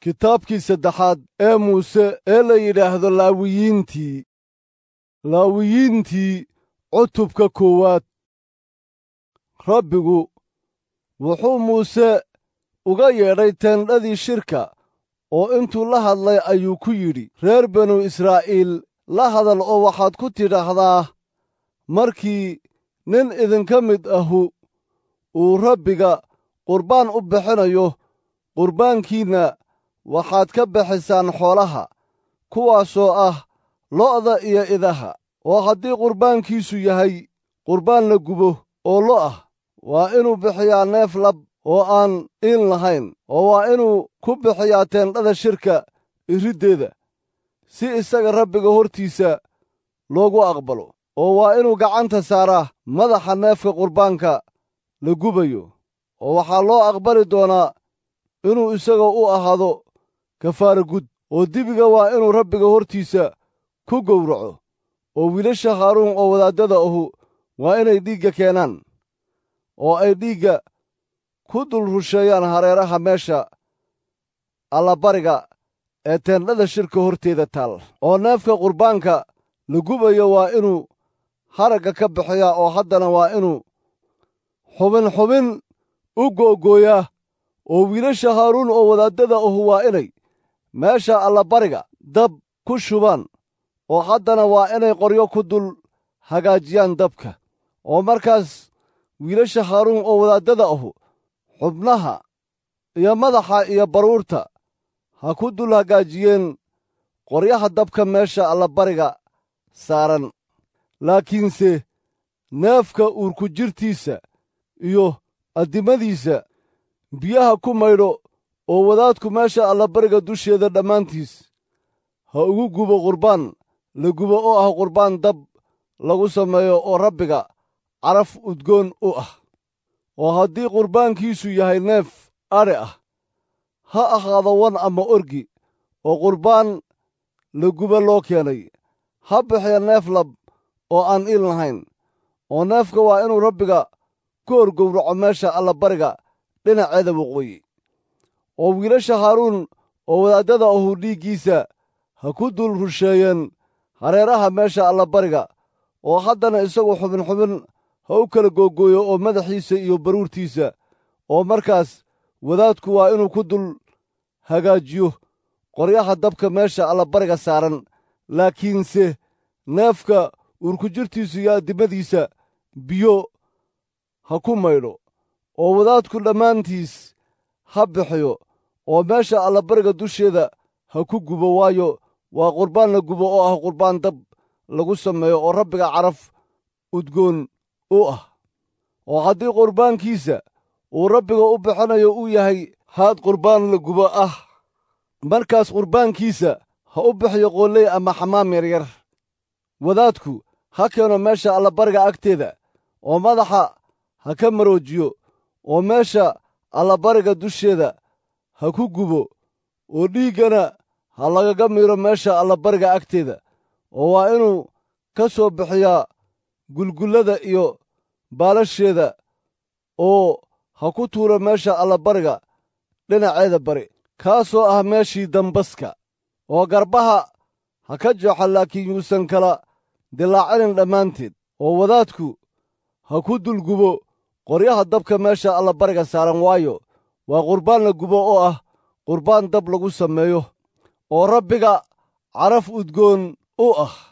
kitaabkii saddexaad ee muuse ee la yidhaahdo laawiyiintii laawiyiintii cutubka koowaad rabbigu wuxuu muuse uga yeedhay teendhadii shirka oo intuu la hadlay ayuu ku yidhi reer banu israa'iil la hadal oo waxaad ku tidhaahdaa markii nin idinka mid ahu uu rabbiga qurbaan u bixinayo qurbaankiinna waxaad ka bixisaan xoolaha kuwaasoo ah lo'da iyo idaha oo haddii qurbaankiisu yahay qurbaan la gubo oo lo' ah waa inuu bixiyaa neef lab oo aan iin lahayn oo waa inuu ku bixiyaa teendhada shirka iriddeeda si isaga rabbiga hortiisa loogu aqbalo oo waa inuu gacanta saaraa madaxa neefka qurbaanka la gubayo oo waxaa loo aqbali doonaa inuu isaga u ahaado kafaara gud oo dibiga waa inuu rabbiga hortiisa ku gowraco oo wiilasha haaruun oo wadaaddada ahu waa inay dhiigga keenaan oo ay dhiigga ku dul rusheeyaan hareeraha meesha allabariga ee teendhada shirka horteeda taal oo neefka qurbaanka la gubayo waa inuu haragga ka bixiyaa oo haddana waa inuu xubin xubin u googooyaa oo wiilasha haaruun oo wadaaddada ahu waa inay meesha allabariga dab ku shubaan oo haddana waa inay qoryo ku dul hagaajiyaan dabka oo markaas wiilasha haaruun oo wadaaddada ahu xubnaha iyo madaxa iyo baruurta ha ku dul hagaajiyeen qoryaha dabka meesha allabariga saaran laakiinse neefka uurku jirtiisa iyo addimadiisa biyaha ku maydho oo wadaadku meesha allabariga dusheeda dhammaantiis ha ugu gubo qurbaan la gubo oo ah qurbaan dab lagu sameeyo oo rabbiga caraf udgoon u ah oo haddii qurbaankiisu yahay neef adhi ah ha ahaado wan ama orgi oo qurbaan la gubo loo keenay ha bixiya neef lab oo aan il lahayn oo neefka waa inuu rabbiga ku horgowraco meesha allabariga dhinaceeda waqooyi oo wiilasha haaruun oo wadaaddada ahu dhiiggiisa ha ku dul rusheeyeen hareeraha meesha allabariga oo haddana isagu xubin xubin ha u kala googooyo oo madaxiisa iyo baruurtiisa oo markaas wadaadku waa inuu ku dul hagaajiyo qoryaha dabka meesha allabariga saaran laakiinse neefka uurkujirtiisu iyo addimadiisa biyo ha ku maydho oo wadaadku dhammaantiis ha bixiyo oo meesha allabariga dusheeda ha ku gubo waayo waa qurbaan la gubo oo ah qurbaan dab lagu sameeyo oo rabbiga caraf udgoon u ah oo haddii qurbaankiisa uu rabbiga u bixinayo uu yahay haad qurbaan la gubo ah markaas qurbaankiisa ha u bixiyo qooley ama xamaam yaryar wadaadku ha keeno meesha allabariga agteeda oo madaxa ha ka maroojiyo oo meesha allabariga dusheeda ha ku gubo oo dhiiggana ha lagaga miiro meesha allabariga agteeda oo waa inuu ka soo bixiyaa gulgullada iyo baalasheeda oo ha ku tuuro meesha allabariga dhinaceeda bari kaasoo ah meeshii dambaska oo garbaha ha ka jooxa laakiin yuusan kala dilaacinin dhammaanteed oo wadaadku ha ku dulgubo qoryaha dabka meesha allabariga saaran waayo waa qurbaan la gubo oo ah qurbaan dab lagu sameeyo oo rabbiga caraf udgoon u ah